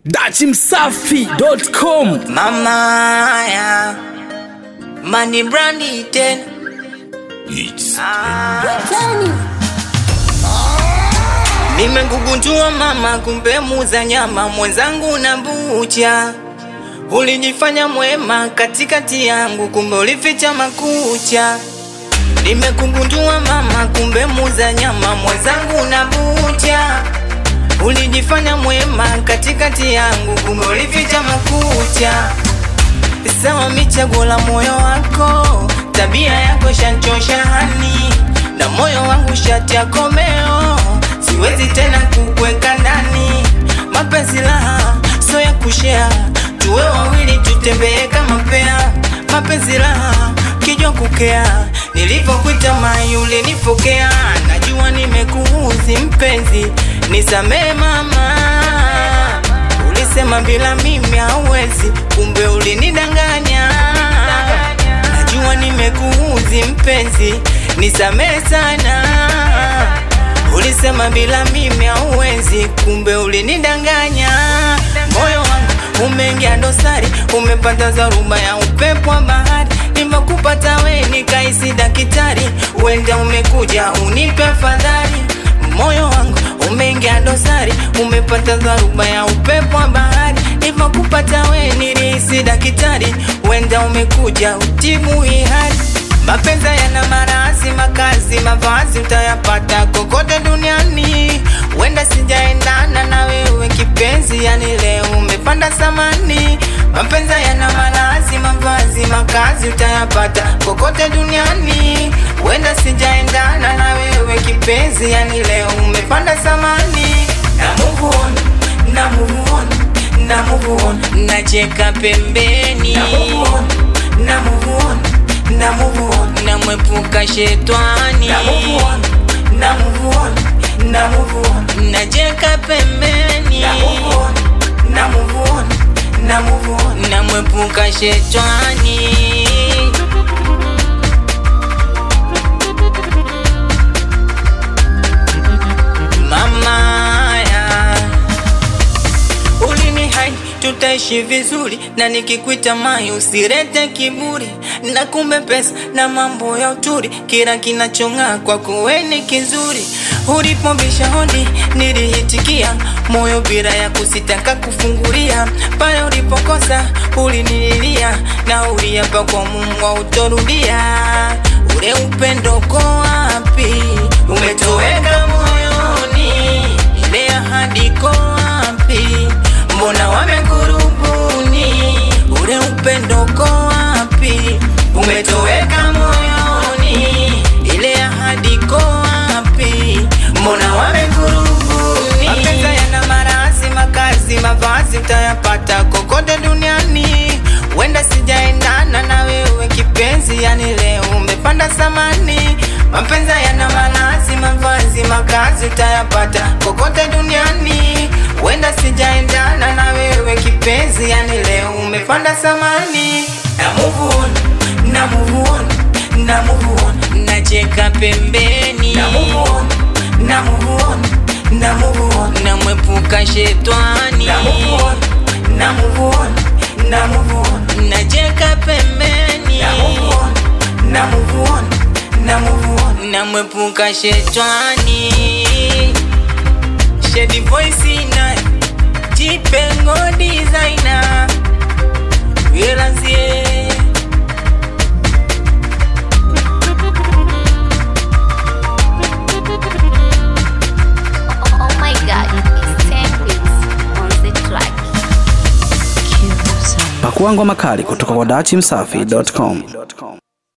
dachimsafi.com Mama ya Money Brandy ten Nimegugundua mama, kumbe muza nyama mwenzangu na bucha. Ulijifanya mwema katikati yangu, kumbe ulificha makucha. Nimekugundua mama, kumbe muza nyama mwenzangu na bucha. Ulijifanya mwema katikati yangu, kumbe ulificha makucha. Sawa, michaguo la moyo wako, tabia yako shanchosha hani, na moyo wangu shati ya komeo, siwezi tena kukweka ndani. Mapenzi laha so ya kushea, tuwe wawili tutembee kama pea. Mapenzi laha kijwa kukea, nilivyokuita mai ulinipokea. Najua nimekuuzi mpenzi, nisamee mama Ulisema bila mimi hauwezi, kumbe ulinidanganya. Najua nimekuudhi mpenzi, nisamehe sana. Ulisema bila mimi hauwezi, kumbe ulinidanganya. Moyo wangu umeingia dosari, umepata dharuba ya upepo wa bahari. Nimekupata we nikaisi daktari, uenda umekuja unipe fadhali. Moyo wangu umeingia dosari, umepata dharuba ya upepo wa bahari. Nilivyokupata we nilihisi daktari, wenda umekuja utibu hii hali. Mapenzi yana marazi, makazi, mavazi utayapata kokote duniani. Wenda sijaendana na wewe kipenzi, yani leo umepanda samani. Mapenzi yana marazi, mavazi, makazi utayapata kokote duniani. Wenda sijaendana na wewe kipenzi, yani leo umepanda samani. Na move on, na move on, na move on, nacheka pembeni. Na move on, na move on, na move on, namwepuka shetani. Na move on, na move on, na move on, nacheka pembeni. Na move on, na move on, na move on, namwepuka shetani. Mama ya ulini hai tutaishi vizuri, na nikikwita mai usirete kiburi, na kumbe pesa na mambo ya uturi, kila kinachong'aa kwako we ni kizuri. Ulipobisha hodi nilihitikia, moyo bila ya kusitaka kufungulia. Pale ulipokosa ulinililia, na uliapa kwa Mungu hautorudia. Ule upendo uko wapi? Umetoweka moyoni, ile ahadi iko wapi? Mbona wamekurubuni? Ule upendo uko wapi? Umetoweka moyoni, ile ahadi iko wapi? Mbona wamekurubuni? Mapenzi yana marazi, makazi, mavazi utayapata kokote duniani. Wenda sijaendana na wewe kipenzi, yani leo umepanda samani. Mapenzi yana malazi, mavazi, makazi utayapata kokote duniani. Wenda sijaendana na wewe kipenzi, yani leo umepanda samani. Na move on, na move on, na move on, nacheka pembeni. Na move on, na move on, na move on, namwepuka shetani. Na move on, na move on, na move on, nacheka pembeni. Na move on, na move on, na move on, namwepuka shetani. Shady voice na Jipengo designer Welazie Oh my god, it's 10 weeks on the track. pakuangwa makali kutoka kwa dachimsafi.com